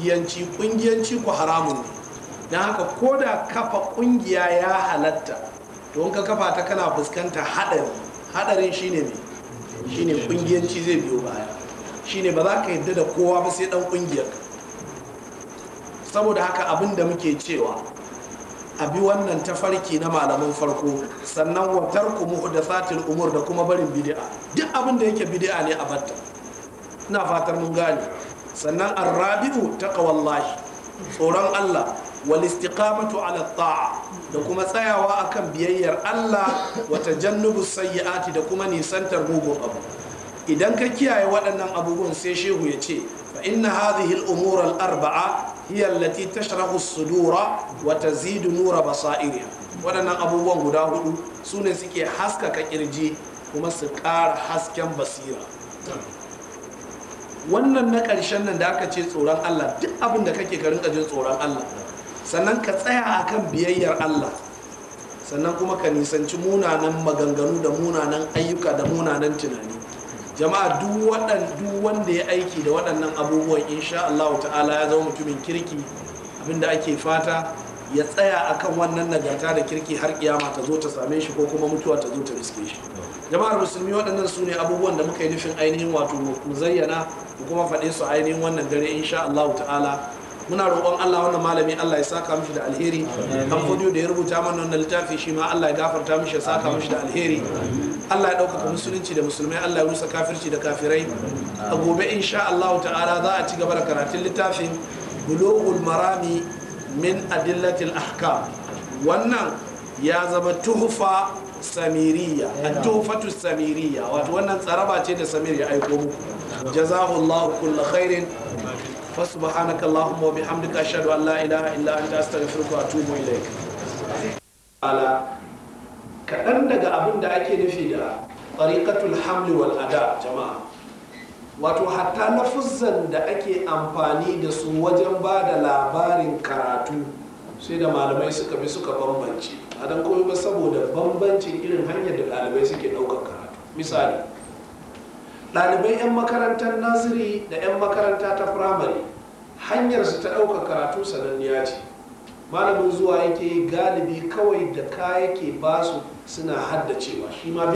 kungiyanci kungiyanci ku haramun ne don haka ko da kafa kungiya ya halatta to in ka kafa ta kana fuskanta hadari hadarin shine ne shine kungiyanci zai biyo baya shine ba za ka yadda da kowa ba sai dan kungiyar saboda haka abin da muke cewa a bi wannan tafarki na malaman farko sannan wa tarku muhdathatil umur da kuma barin bid'a duk abin da yake bid'a ne a batta ina fatar mun gane sannan arrabi'u taqwallahi tsoron Allah wal istiqamatu ala ta'a da kuma tsayawa akan biyayyar Allah wa tajannubu sayyi'ati da kuma nisantar mugun abu idan ka kiyaye waɗannan abubuwan sai shehu ya ce fa inna hadhihi al-umur al-arba'a hiya allati tashrahu as-sudura wa tazidu nura basairiha waɗannan abubuwan guda hudu sune suke haskaka kirji kuma su ƙara hasken basira wannan na ƙarshen nan da aka ce tsoron Allah duk abin da kake ka rinka jin tsoron Allah sannan ka tsaya akan biyayyar Allah sannan kuma ka nisanci munanan maganganu da munanan ayyuka da munanan tunani jama'a duk wanda ya aiki da waɗannan abubuwan insha Allah ta'ala ya zama mutumin kirki abinda ake fata ya tsaya akan wannan nagarta da kirki har kiyama ta zo ta same shi ko kuma mutuwa ta zo ta riske shi jama'ar musulmi waɗannan su ne abubuwan da muka yi nufin ainihin wato mu zayyana mu kuma faɗe su ainihin wannan dare insha Allah ta'ala muna roƙon Allah wannan malami Allah ya saka mishi da alheri kan fodiyo da ya rubuta mana wannan littafi shi ma Allah ya gafarta mishi ya saka mishi da alheri Allah ya ɗaukaka musulunci da musulmai Allah ya rusa kafirci da kafirai a gobe insha Allah ta'ala za a ci gaba da karatun littafin bulughul marami min adillatil ahkam wannan ya zama tuhfa samiriya tuhfatu samiriya wato wannan tsaraba ce da samir ya aiko muku jazahullahu kullu khairin فسبحانك اللهم وبحمدك أشهد أن لا إله إلا أنت أستغفرك وأتوب إليك على kaɗan daga abin da ake nufi da ɗariƙatul hamli wal ada jama'a wato hatta lafuzzan da ake amfani da su wajen ba da labarin karatu sai da malamai suka bi suka bambance a don komai ba saboda bambancin irin hanyar da ɗalibai suke ɗaukar karatu misali ɗalibai 'yan makarantar naziri da 'yan makaranta ta firamare hanyar su ta ɗaukar karatu sananniya ce malamin zuwa yake galibi kawai da ka yake basu suna haddacewa shi ma